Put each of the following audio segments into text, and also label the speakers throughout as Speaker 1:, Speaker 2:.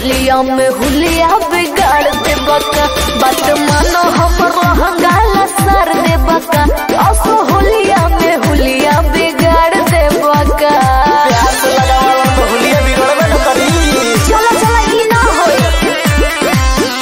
Speaker 1: होलिया में हुलिया बिगाड़ दे बका बात मानो हमर लहंगाला सर दे बका असो होलिया में हुलिया बिगाड़ दे बका
Speaker 2: प्यास लगावल तो हुलिया बिगड़बे न करी
Speaker 1: चला चला ई ना होई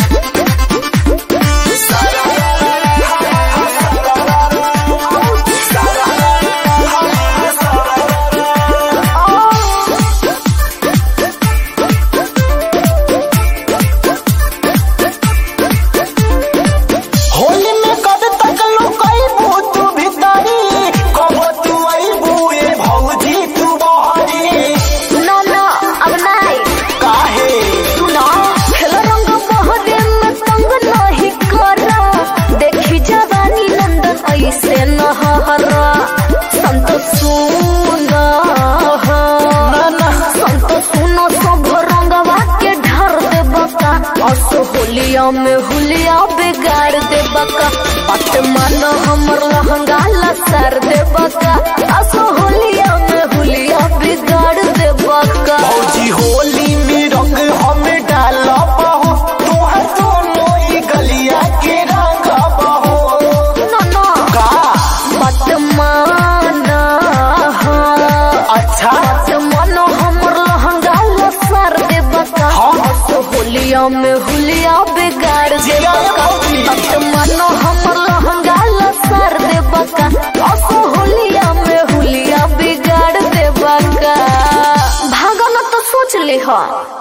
Speaker 2: होली में कद तक लुकाई तू भीतरी कब तू आई बुए भौजी तू बहरी
Speaker 1: ना ना अब नहीं
Speaker 2: काहे
Speaker 1: तू ना खेल रंग बहरे में तंग नहीं करा देखी जवानी नंदन ऐसे न हरा संत सुना
Speaker 2: ना ना
Speaker 1: संत सुनो सब रंगवा के ढर दे बका असो होलिया में हुलिया बिगाड़ दे बका बात मानो हमर लहंगा लसर दे बका असो होलिया में हुलिया बिगाड़ दे बका
Speaker 2: भौजी होली में रंग हमें डाला बहो तोहर दोनों ही गलिया के रंग बहो
Speaker 1: ना ना
Speaker 2: का
Speaker 1: बात माना
Speaker 2: अच्छा
Speaker 1: बात मानो हमर लहंगा लसर दे बका
Speaker 2: हाँ।
Speaker 1: असो होलिया में हुलिया बिगाड़ दे
Speaker 2: जिया रे
Speaker 1: बका
Speaker 2: भौजी।
Speaker 1: बात मानो हमर लहंगा लसर दे बका असो होलिया में हुलिया बिगाड़ दे बका भागल तो सोच ले हा